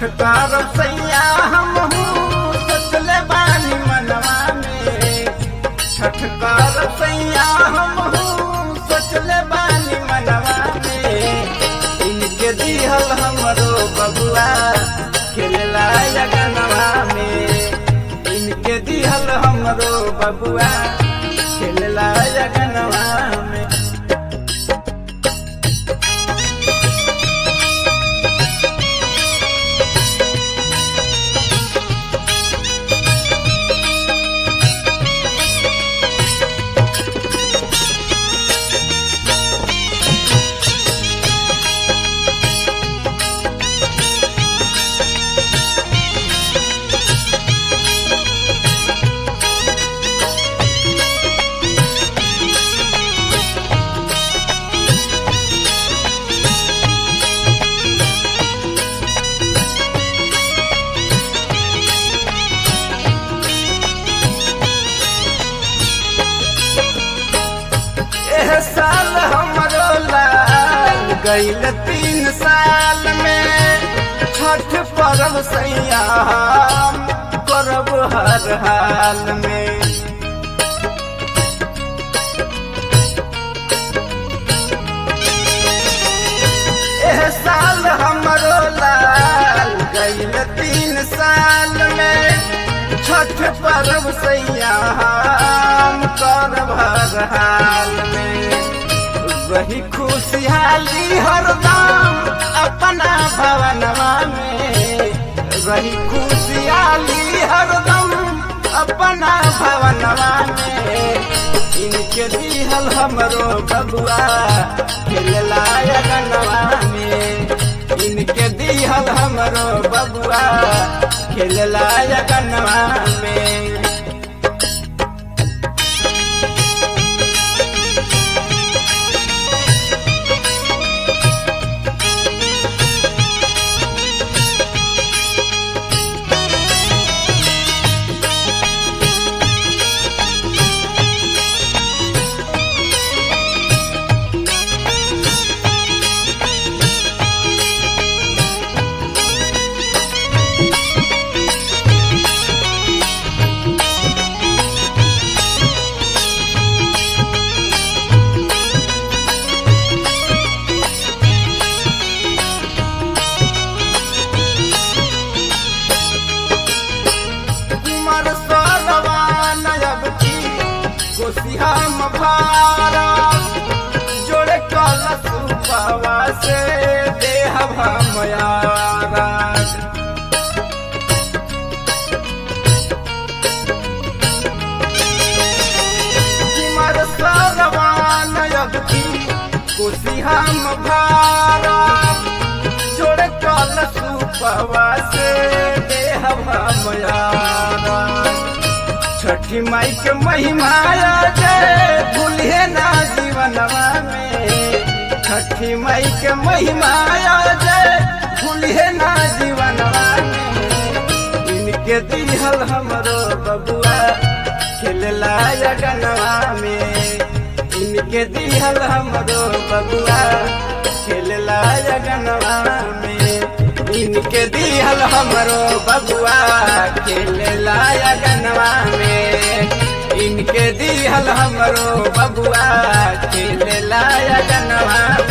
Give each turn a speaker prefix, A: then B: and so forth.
A: छठकार सैया हम सोचले बानी मनवा में छठकार सैया हम सोचले बानी मनवा में इनके दिहल हमरो बबुआ खेलला जगनवा में इनके दिहल हमरो बबुआ खेलला जगनवा में एह साल हमरो लाल गईल तीन साल में छठ पर्व सैया हम करब हर हाल में एह साल हमरो लाल गईल तीन साल में छठ पर्व सैया हम करब हर हाल में वही खुशहाली हरदम अपना भवनवा में वही खुशहाली हरदम अपना भवनवा में इनके दिहल हमरो बबुआ खेलला अगनवा में इनके दिहल हमरो बबुआ खेलला अगनवा में कुमार सरवान अब की कोसियाम भारा जोड़े कलश बाबा से देह भमयारा कुमार सरवान अब की कोसियाम भारा जोड़े कलश बाबा से देह भमयारा छठी माई के महिमा जय भूलिए ना जीवनवा में छठी माई के महिमा जय भूलिए ना जीवनवा में इनके दिहल हमरो बबुआ खेलला अगनवा में इनके दिहल हमरो बबुआ खेलला अगनवा में इनके दिहल हमरो बबुआ खेलला अगनवा में इनके दिहल हमरो बबुआ खेलला अगनवा